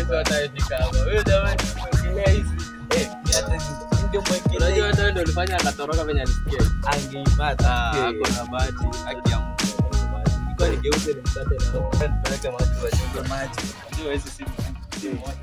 Huwezi hata fika hapa. Wewe jamani, umeongelea hizi. Eh, mi hata ni- ningemwekelea Unajua hata wewe ndio ulifanya akatoroka venye alisikia. angeipata. Ah, Eh, ako na bahati. haki ya Mungu. Ilikuwa nigeuze nimsate na nipeleke maji wachunge maji. Unajua hizi si si moja.